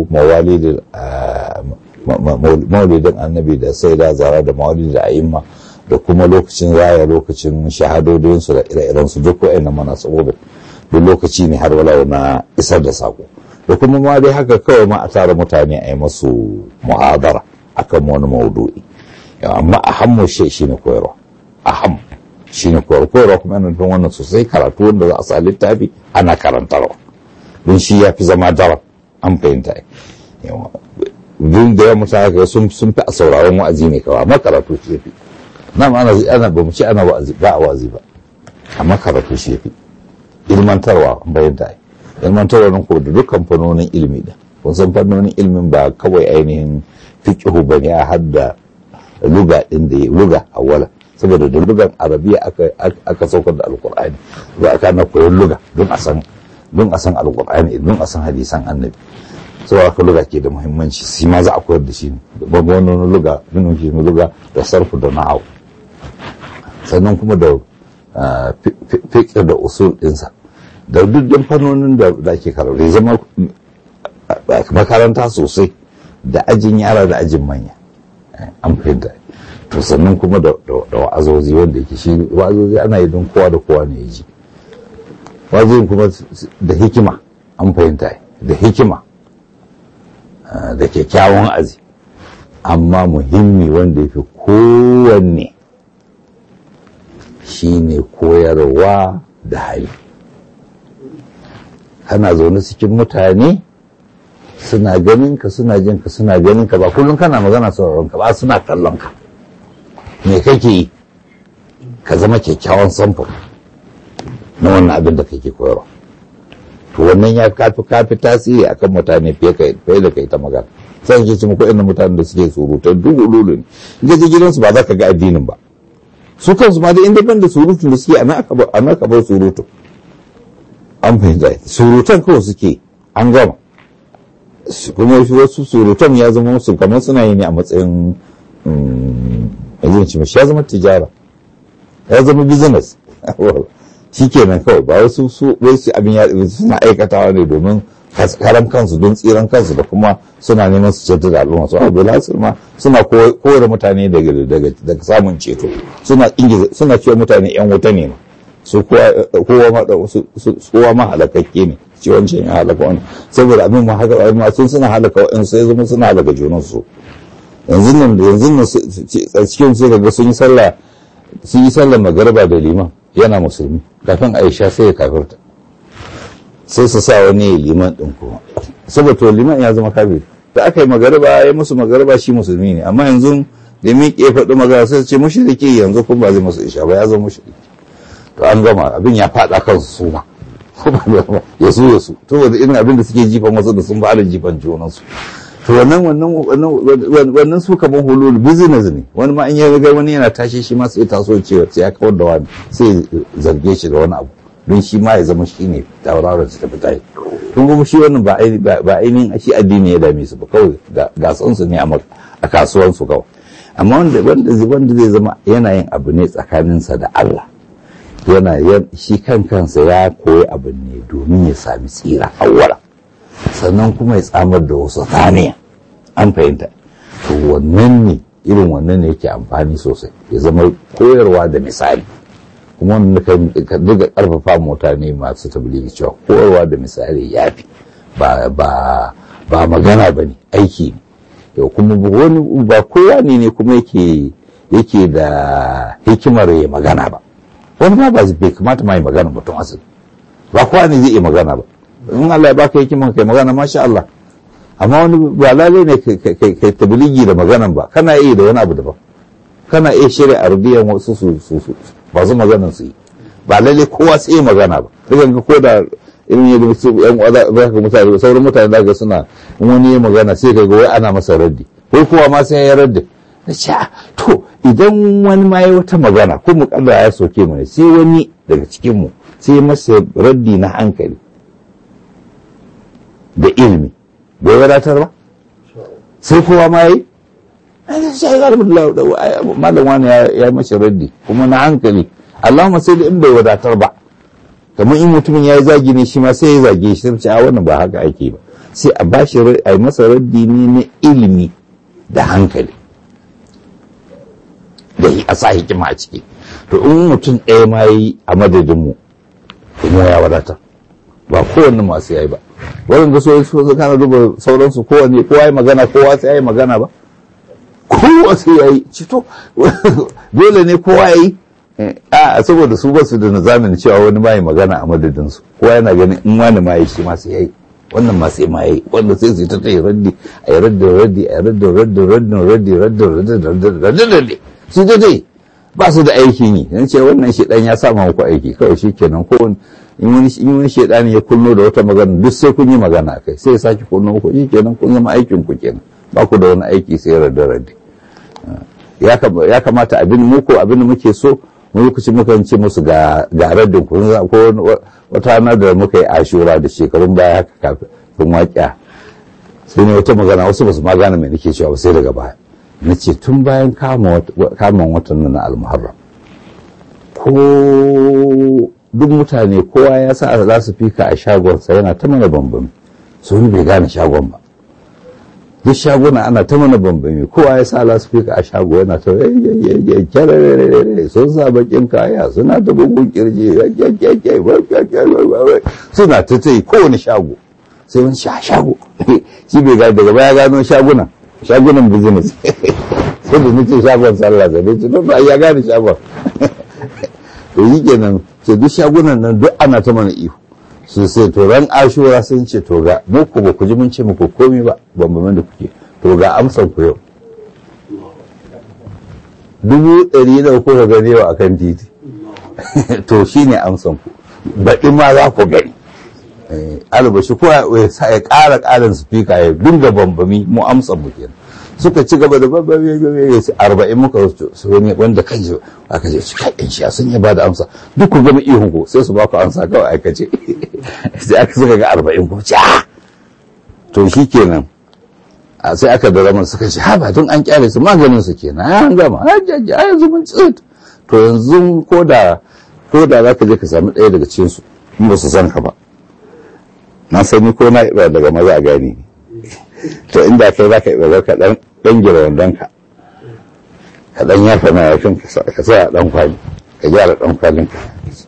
maulidin annabi da sai da zara da maulidi da ayimma da kuma lokacin raya lokacin shahadodinsu da ire-irensu duk wa'annan munasabobin duk lokaci ne har walau na isar da sako da kuma ma dai haka kawai ma a tara mutane a yi masu mu'adara akan wani maudu'i amma ahammu shi shine koyarwa aham shine koyarwa koyarwa kuma yana nufin wannan sosai karatu wanda za a sa littafi ana karantarwa don shi ya fi zama daram an fahimta duk da ya mutane ga sun fi a sauraron wa'azi ne kawai amma karatu shi ya fi nan ana ana ba mu ce ana wa'azi ba a wa'azi ba amma karatu shi ya fi ilmantarwa bayan da ilmantarwa nan ko da dukkan fannonin ilimi da kun san fannonin ilimin ba kawai ainihin fiqhu bane a hadda luga din da luga awala saboda da lugan arabiya aka aka saukar da alqur'ani ba aka na koyon luga don a san don a san alqur'ani don a san hadisan annabi saboda aka luga ke da muhimmanci shi ma za a koyar da shi ne babban wani luga min shi luga da sarfu da na'au sannan kuma da fiƙir da usul ɗinsa da duk fannonin da ake karatu zama makaranta sosai da ajin yara da ajin manya an fahimta to sannan kuma da wa'azozi wanda yake shi wa'azozi ana yi don kowa da kowa ne ya ji wa'azozin kuma da hikima an fahimta da hikima da kyakkyawan azi amma muhimmi wanda ya fi kowanne shine koyarwa da hali kana zaune cikin mutane suna ganin ka suna jin ka suna ganin ka ba kullum kana magana sauraron ka ba suna kallon ka me kake yi ka zama kyakkyawan samfur na wannan abin da kake koyarwa to wannan ya kafi kafi tasiri akan mutane fiye da kai ta magana sai ke ci muku inda mutanen da suke surutai duk ululu ne in ka je gidansu ba za ka ga addinin ba su kansu ma da inda da surutun da suke a nan ka bar surutu an fahimta surutan kawai suke an gama kuma wasu surutan ya zama musu kamar suna yi ne a matsayin yanzu ya zama tijara ya zama business shi kenan kawai ba wasu su wasu abin ya suna aikatawa ne domin karan kansu don tsiran kansu da kuma suna neman su ceto da al'umma su abu lasir ma suna kore mutane daga samun ceto suna ingiza suna cewa mutane yan wuta ne su kowa ma halakakke ne ce wancan ya halaka wani saboda abin ma haka ma sun suna halaka wa'in sai zama suna halaka junan su yanzu nan yanzu nan cikin sai ga sun yi sallah sun yi sallah magariba da liman yana musulmi kafin aisha sai ya kafirta sai su sa wani liman ɗin kuma saboda to liman ya zama kafir da aka yi magariba ya musu magariba shi musulmi ne amma yanzu da miƙe faɗi magana sai su ce mushriki yanzu kuma ba zai musu isha ba ya zama mushriki to an gama abin ya faɗa kansu su ma ya su ya su to wanda irin abin da suke jifan wasu da sun ba da jifan junansu to wannan wannan wannan su kaman hulul business ne wani ma in ya ga wani yana tashi shi ma sai taso cewa sai ya kawar da wani sai zarge shi da wani abu don shi ma ya zama shi ne tauraron su tafi tayi kun kuma shi wannan ba ainihin shi addini ya dame su ba kawai gasan su ne a kasuwan su kawai amma wanda wanda wanda zai zama yana yin abu ne tsakaninsa da Allah yana shi kan kansa ya koyi abu ne domin ya sami tsira awwala sannan kuma ya tsamar da wasu thaniya an fahimta to wannan ne irin wannan ne yake amfani sosai ya zama koyarwa da misali kuma wanda ka duka karfafa mutane masu tabligi cewa koyarwa da misali ya fi ba ba magana ba ne aiki ne yau kuma wani ba kowa ne ne kuma yake yake da hikimar ya magana ba wani ma ba bai kamata ma yi magana mutum asali ba kowa ne zai iya magana ba in Allah ya baka hikimar kai magana masha Allah amma wani ba lalai ne kai tabligi da maganan ba kana iya da wani abu daban kana iya shirya arabiyan wasu su su su ba su maganan su yi ba lalai kowa sai iya magana ba dukan ka ko da irin yadda su yan uwa ka mutane sauran mutane da ga suna in wani ya magana sai ka ga wai ana masa raddi wai kowa ma sai ya raddi na ce to idan wani ma ya wata magana ko mu kalla ya soke mu ne sai wani daga cikin mu sai masa raddi na hankali da ilimi bai wadatar ba sai kowa ma yi malam wani ya mace raddi kuma na hankali Allahumma sai da in bai wadatar ba kamar in mutumin ya yi zagi ne shi ma sai ya zage shi sai a wannan ba haka ake ba sai a bashi a masa raddi ne na ilimi da hankali da a sa hikima a ciki to in mutum ɗaya ma yi a madadinmu kuma ya wadatar ba kowanne masu yayi ba waɗanda so su kana duba sauransu kowanne kowa yi magana kowa sai ya yi magana ba kowa sai ya yi cito dole ne kowa ya yi a saboda su basu da nizamin cewa wani ma yi magana a madadinsu kowa yana ganin in wani ma yi shi ma sai ya yi wannan ma sai ma yi wanda sai su ta ta yi raddi a yi raddi raddi a yi raddi raddi raddi raddi raddi raddi raddi raddi su ta dai ba su da aikin yi yan ce wannan shedan ya sama muku aiki kawai shi kenan ko in wani shedan ya kunno da wata magana duk sai kun yi magana kai sai ya sake kunno muku shi kenan kun zama aikin ku kenan ba ku da wani aiki sai raddi raddi ya kamata abin muku abin da muke so mu lokaci muka ce musu ga raddin ku ko wata ranar da muka yi ashura da shekarun baya haka kafin waƙiya sai ne wata magana wasu ba su ma gane mai nake cewa sai daga baya na ce tun bayan kamun watan nan na almuharram ko duk mutane kowa ya sa za su fika a shagonsa yana ta mana bambami su wani bai gane shagon ba duk shaguna ana ta mana bambami kowa ya sa lasfika a shago yana ta kyararere sun sa bakin kaya suna ta bugun kirji suna ta ta yi kowane shago sai wani sha shago shi bai gane daga baya gano shagunan shagunan business sai da nace shagon sallah sai ne tunan ba ya gane shagon to yi kenan ce duk shagunan nan duk ana ta mana ihu su sai to ran ashura sun ce to ga muku ba ku ji mun ce muku komi ba bambamin da kuke to ga amsan ku yau dubu ɗari da kuka gani yau akan titi to shine amsan ku baɗi ma za ku gani albashi ko ya ƙara ƙarin spika ya dinga bambami mu amsan mu kenan suka ci gaba da babbabe arba'in muka su wani wanda kan ji aka je su kai shi sun yi ba da amsa duk ku gama ihu ko sai su ba ku amsa kawai aikace sai aka suka ga arba'in ko ci to shi kenan sai aka da ramar suka ce ha ba tun an kyale su maganin su kenan an gama a yanzu mun tsit to yanzu ko da ko da za ka je ka sami ɗaya daga cikin su in ba su san ka ba na sani ko na iba daga maza a gani to inda kai za ka iba ka dan dan gira wandonka ka dan yafa na yakin ka sa dan kwali ka gyara dan kwalin ka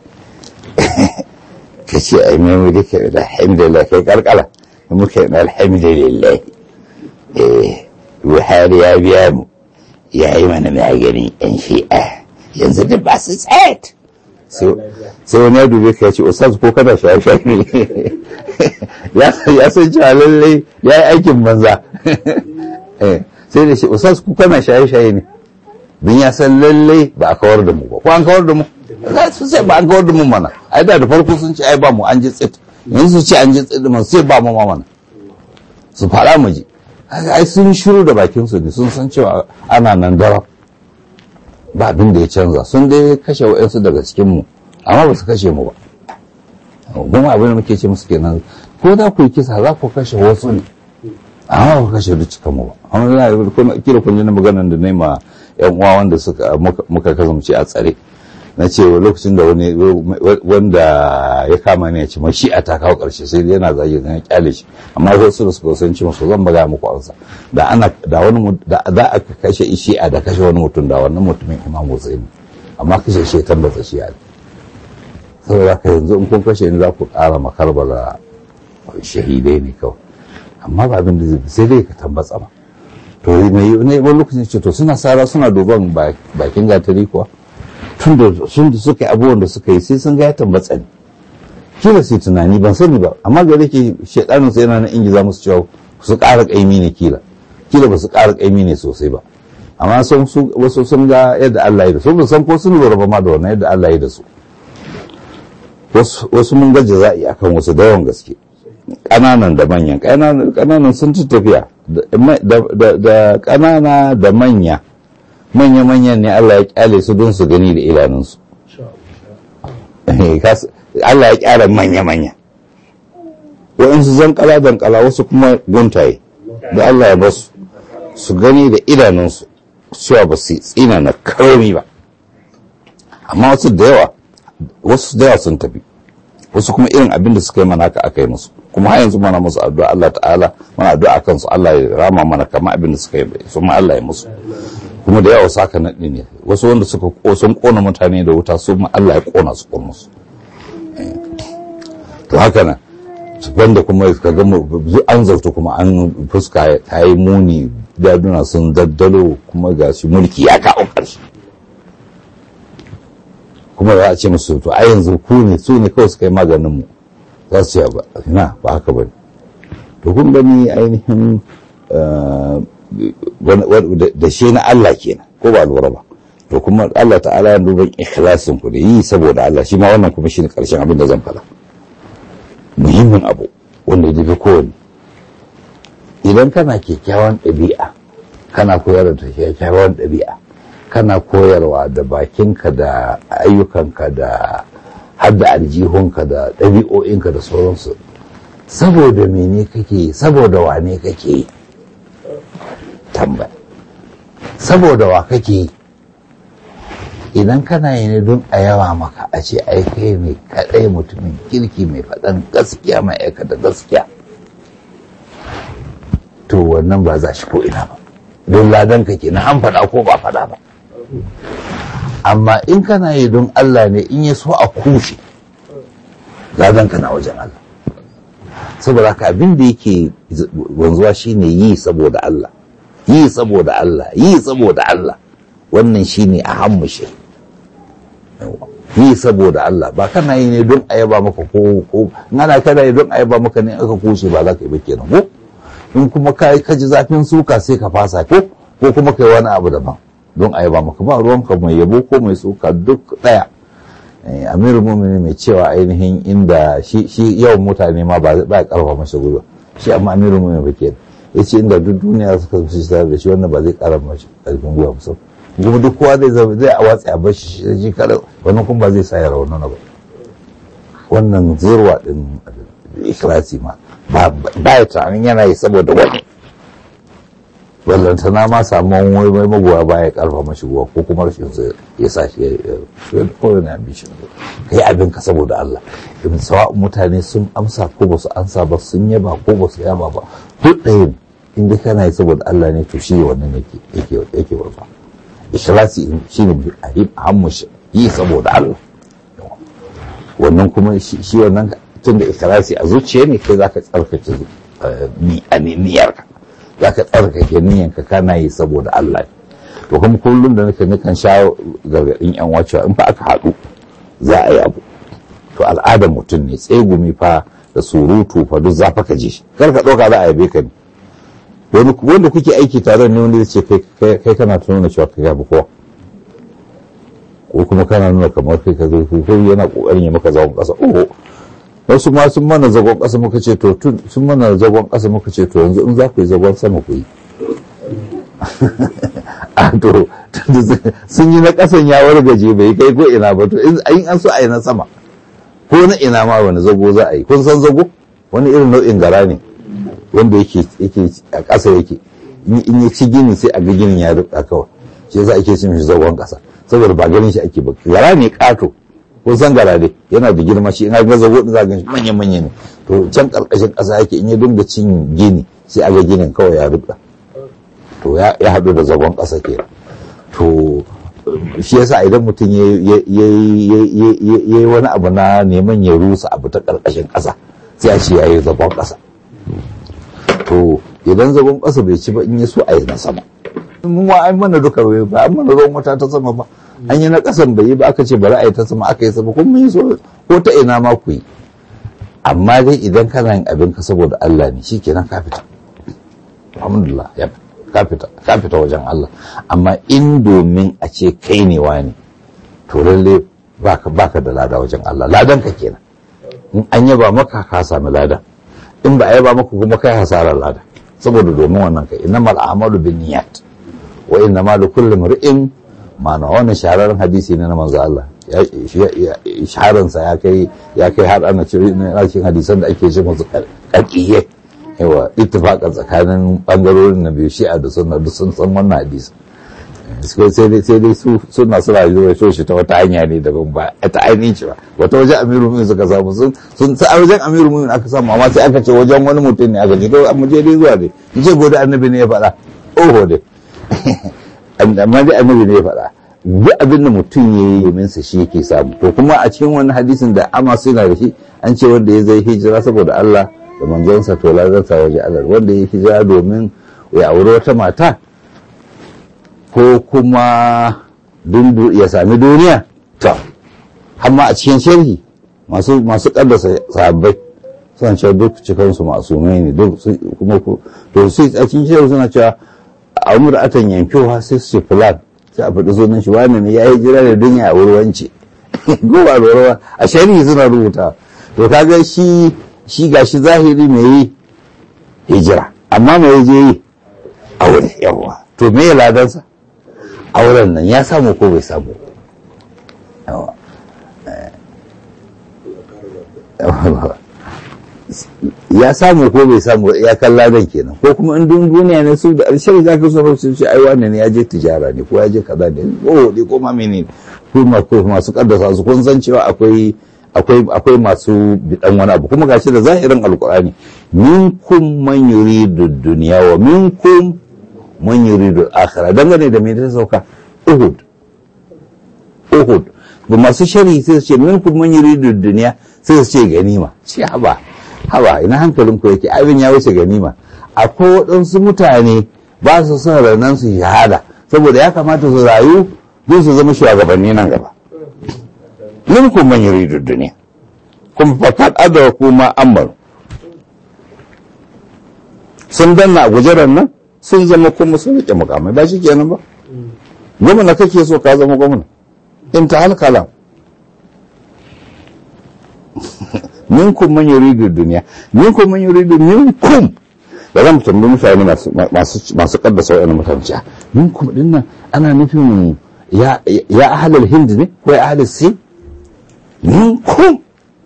ka ce ai mai mu dake da alhamdulillah kai karkala muka yi alhamdulillah eh buhari ya biya mu ya yi mana maganin yan shi'a yanzu duk ba su tsayat sai wani ya dube ka ya ce ustaz ko kada shaye shaye ya san cewa lallai ya yi aikin banza sai da shi ustaz ko kana shaye shaye ne don ya san lallai ba a kawar da mu ba ko an kawar da mu su sai ba an kawar da mu mana ai da da farko sun ce ai ba mu an ji tsit yanzu su ce an ji tsit mu sai ba mu ma mana su fara mu ji ai sun shiru da bakin su ne sun san cewa ana nan darab ba abin da ya canza sun dai kashe wa'yansu daga cikinmu amma ba su kashe mu ba kuma abin da muke ce musu kenan ko za ku yi kisa za ku kashe wasu ne amma ba ku kashe duk cikin mu ba amma na kira kun ji na maganar da nema yan uwa wanda suka muka kasance a tsare na ce lokacin da wani wanda ya kama ne ya ce shi a ta kawo karshe sai yana zage na kyale shi amma wasu da suka san ci masu zan baga muku ansa da ana da wani da za a kashe shi'a da kashe wani mutum da wannan mutumin imam Hussein amma kashe shi tabbata shi'a saboda haka yanzu in kun kashe ni za ku ƙara makarbala shahidai ne kawai amma ba abin da sai dai ka tambatsa ba to mai ne wani lokacin ce to suna sara suna duban bakin gatari kuwa tun da sun da suka yi abubuwan da suka yi sai sun ga ya tambatsa ne kila sai tunani ban sani ba amma ga ke shedanin sai yana na ingiza musu cewa su ƙara ƙaimi ne kila kila ba su ƙara ƙaimi ne sosai ba amma sun su wasu sun ga yadda Allah ya da su ba san ko sun lura ba ma da wannan yadda Allah ya da su wasu mun ga jaza'i akan wasu da yawan gaske ƙananan da manyan ƙananan sun ci tafiya da ƙanana da manya manya-manyan ne Allah ya kyale su don su gani da idanunsu Allah ya kyara manya-manya waɗansu zankala dankala wasu kuma guntaye da Allah ya basu su gani da idanunsu cewa ba su tsina na karami ba amma wasu da yawa wasu da yawa sun tafi wasu kuma irin abin da suka yi mana aka yi musu kuma har yanzu mana musu addu'a Allah ta'ala mana addu'a kan su Allah ya rama mana kamar abin da suka yi su ma Allah ya musu kuma da yawa saka naɗi ne wasu wanda suka sun kona mutane da wuta su ma Allah ya kona su kona musu to haka nan wanda kuma ka ga an zauta kuma an fuska ta yi muni daduna sun daddalo kuma ga shi mulki ya kawo ƙarshe kuma za a ce musu to a yanzu ku ne su ne kawai suka yi maganin mu za su ce ba na ba haka ba to kun gani ainihin da shi na Allah kenan ko ba lura ba to kuma Allah ta'ala ya duban ikhlasin ku da yi saboda Allah shi ma wannan kuma shine karshen abin da zan fara muhimmin abu wanda ya fi kowane idan kana kyakkyawan ɗabi'a kana koyar da kyakkyawan ɗabi'a kana koyarwa da bakinka da ayyukanka da hadda aljihunka da ɗabi'o'inka da sauransu saboda mene kake saboda wane kake tambaya saboda wa kake idan kana yi ne don a yawa maka a ce ai kai ne kaɗai mutumin kirki mai faɗan gaskiya mai aikata gaskiya to wannan ba za shi ko ina ba don ladan ka kenan an faɗa ko ba faɗa ba amma in kana yi don Allah ne in ya so a kushe ladan ka na wajen Allah saboda haka abin da yake wanzuwa shine yi saboda Allah yi saboda Allah yi saboda Allah wannan shine a hammushe yi saboda Allah ba kana yi ne don a yaba maka ko ko ana kana yi don a yaba maka ne aka kushe ba za ka yi ba kenan ko in kuma ka ji zafin suka sai ka fasa ko ko kuma kai wani abu daban don a yaba maka ba ruwanka mai yabo ko mai suka duk daya amiru mumini mai cewa ainihin inda shi yawan mutane ma ba ya karfa masa gwiwa shi amma amiru mumini ba ke ya ce inda duk duniya suka fi tare da shi wannan ba zai kara masa karfin gwiwa musamman kuma duk kowa zai zama zai a watsi a bashi shi kada wannan kuma ba zai sa ya raunana ba wannan zirwa din ikhlasi ma ba ya tunanin yana yi saboda wani ballantana ma samu wani mai magoya ba ya karfa mashi ruwa ko kuma rashin sa ya sa shi ya kowane ambition ka yi abin ka saboda Allah ibn sawa mutane sun amsa ko ba su amsa ba sun yaba ko ba su yaba ba duk ɗaya in dai kana yi saboda Allah ne to shi wannan yake yake yake warfa ikhlasi shine hammu yi saboda Allah wannan kuma shi wannan tun da ikhlasi a zuciya ne kai zaka tsarkake niyyarka zaka tsarkake niyyarka kana yi saboda Allah to kuma kullum da nake nukan sha gargadin yan wacewa in fa aka haɗu za a yi abu to al'adar mutum ne tsegumi fa da surutu fa duk za fa ka je kar ka ɗauka za a yabe ka ne wanda kuke aiki tare ne wanda ce kai kana nuna cewa ka gabi kowa ko kuma kana nuna kamar kai ka zai ko yana kokarin ya maka zagon kasa oho wasu ma sun mana zagon kasa muka ce to sun mana zagon kasa muka ce to yanzu in za ku yi zagon sama ku yi a to sun yi na kasan ya wargaje bai kai ko ina ba to in an so a yi na sama ko na ina ma wani zago za a yi kun san zago wani irin nau'in gara ne wanda yake yake a ƙasa yake in ya ci gini sai a ga ginin ya rubda kawai shi yasa ake cin shi zagon ƙasa saboda ba ganin shi ake ba gara ne ƙato ko san gara dai yana da girma shi in ga zago din za ga shi manya manya ne to can ƙarƙashin ƙasa yake in ya dinga cin gini sai a ga ginin kawai ya rubuta to ya haɗu da zagon ƙasa ke to shi yasa idan mutum ya yi wani abu na neman ya rusa abu ta ƙarƙashin ƙasa sai a ce ya yi zagon ƙasa to idan zagon ƙasa bai ci ba in ya so a yi na sama mun ma an mana duka bai ba an mana ruwan wata ta sama ba an yi na ƙasan bai yi ba aka ce bari a yi ta sama aka yi sama kuma mun yi so ko ta ina ma ku yi amma dai idan kana yin abin ka saboda Allah ne shikenan ka fita alhamdulillah ya ka fita wajen Allah amma in domin a ce kai ne wani to lalle baka baka da lada wajen Allah ladan ka kenan in an yaba maka ka sami lada in ba a yaba maka kuma kai hasarar lada saboda domin wannan kai innamal a'malu binniyat wa innamal likulli imrin ma na wannan shahararren hadisi ne na manzo Allah shaharansa ya kai ya kai har ana cikin hadisan da ake ce musu kakkiye yawa ittifaqan tsakanin bangarorin na biyu shi'a da sunna duk sun san wannan hadisi sai dai sai dai su suna suna yi so shi ta wata hanya ne daban ba ta ainihin shi ba wata wajen amiru mumin suka samu sun sun ta wajen amiru mumin aka samu amma sai aka ce wajen wani mutum ne aka ce to amma je dai zuwa dai in ce gode annabi ne ya faɗa oho dai amma dai annabi ne ya faɗa duk abin da mutum ya yi minsa shi yake samu to kuma a cikin wani hadisin da ama suna da shi an ce wanda ya zai hijira saboda Allah da manzonsa to lazarta waje Allah wanda ya hijira domin ya auri wata mata ko kuma ya sami duniya to amma a cikin sharhi masu masu kaddasa sahabbai suna cewa duk cikansu masumai ne duk kuma to sai a cikin sharhi suna cewa a umar atan yankewa sai su ce fulan sai a faɗi sunan shi wani ne ya yi jira da duniya a wurwance ko ba lura a sharhi suna rubuta to kaga shi shi gashi zahiri mai yi hijira amma mai je yi aure yawa to me ya ladansa auren nan ya samu ko bai samu yawa ya samu ko bai samu ya kan ladan kenan ko kuma in duniya ne su da alshari za ka so su ce ai wannan ne ya je tijara ne ko ya je kaza ne ko ne ko ma menene ko masu kaddasa su kun san cewa akwai akwai akwai masu bidan wani abu kuma gashi da zahirin alkur'ani minkum man yuridu dunya wa minkum man yuridu akhirah dangane da me ta sauka uhud uhud ba masu shari sai su ce minkum man yuridu dunya sai su ce ganima ce haba haba ina hankalin ku yake abin ya wuce ganima akwai waɗansu mutane ba su son ranar su shahada saboda ya kamata su rayu don su zama shugabanni nan gaba minkum man yuridu dunya kuma fakat adawa kuma amar sun danna a gujeran nan sun zama kuma sun rike mukamai ba shi kenan ba gwamna kake so ka zama gwamna in ta halkala minkum man yuridu dunya minkum man yuridu minkum da zan tambayi mutane masu masu masu kaddasa wa'annan mutane minkum dinnan ana nufin ya ya ahlul hind ne ko ya ahlul sin min kun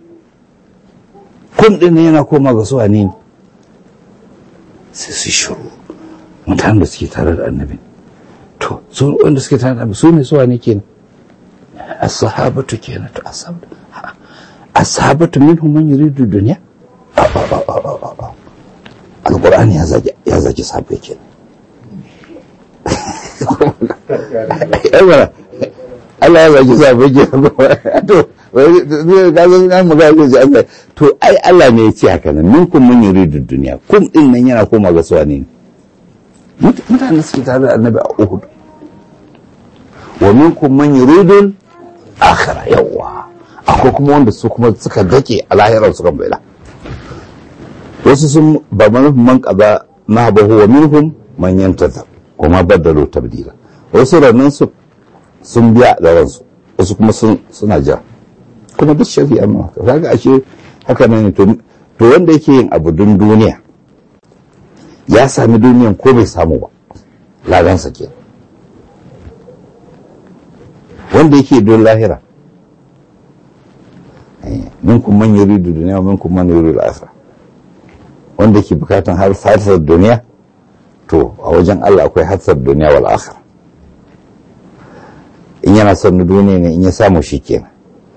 kun din ne yana koma ga suwa ne sai su shiru mutanen da suke tare da annabi to su wanda suke tare da annabi su ne suwa ne kenan as-sahabatu kenan to ashabatu ashabatu minhum man yuridu dunya alqur'ani ya zaki ya zaki sahabbai kenan Allah ya zaki sahabbai kenan to ka san an magana zai Allah to ai Allah ne ya ce haka nan minkum mun yuridu duniya kum din nan yana koma ga suwa ne mutane suke tare da annabi a Uhud wa minkum man yuridu akhirah yawa akwai kuma wanda su kuma suka dake a lahirar su kan baila wasu sun ba manufin man kaza na bahu wa minhum man yantazar kuma baddalu tabdila wasu rannan su sun biya da ransu wasu kuma suna ja kuma duk shari'a ma haka kaga ashe haka ne to to wanda yake yin abu don duniya ya sami duniyan ko bai samu ba lagansa ke wanda yake don lahira minkum man yuridu duniya minkum man yuridu akhirah wanda ke bukatan har fatar duniya to a wajen Allah akwai hatsar duniya wal akhirah in yana son na duniya ne in ya samu shi kenan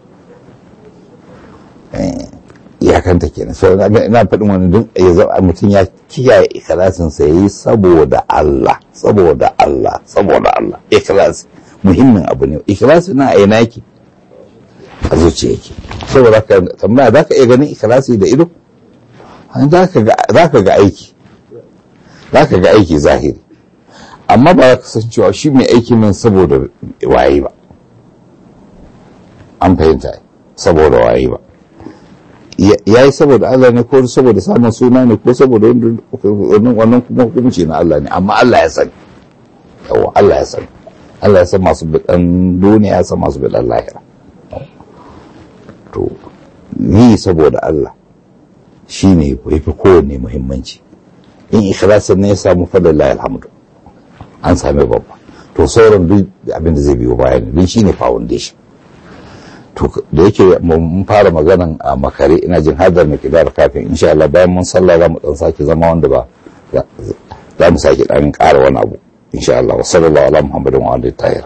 iyakanta kenan so ina faɗin wani duk ya zama mutum ya kiyaye ikhlasinsa ya yi saboda Allah saboda Allah saboda Allah ikhlasi muhimmin abu ne ikhlasi na aina yake a zuciya yake saboda ka tambaya za ka iya ganin ikhlasi da ido za ka ga aiki za ka ga aiki zahiri amma ba za ka san cewa shi mai aiki nan saboda waye ba an fahimta saboda waye ba ya yi saboda Allah ne ko saboda samun suna ne ko saboda wannan kuma hukunci na Allah ne amma Allah ya sani yawa Allah ya sani Allah ya san masu bidan duniya ya san masu bidan lahira to ni saboda Allah shi ne ya fi kowanne muhimmanci in ikhlasin ne ya samu fadalla alhamdu an sami babba to sauran duk abin da zai biyo baya ne don shi ne foundation to da yake mun fara maganan a makare ina jin hadar mai kidar kafin insha Allah bayan mun sallah za mu dan sake zama wanda ba za mu sake dan ƙara wani abu insha Allah wa sallallahu ala muhammadin wa alihi tahir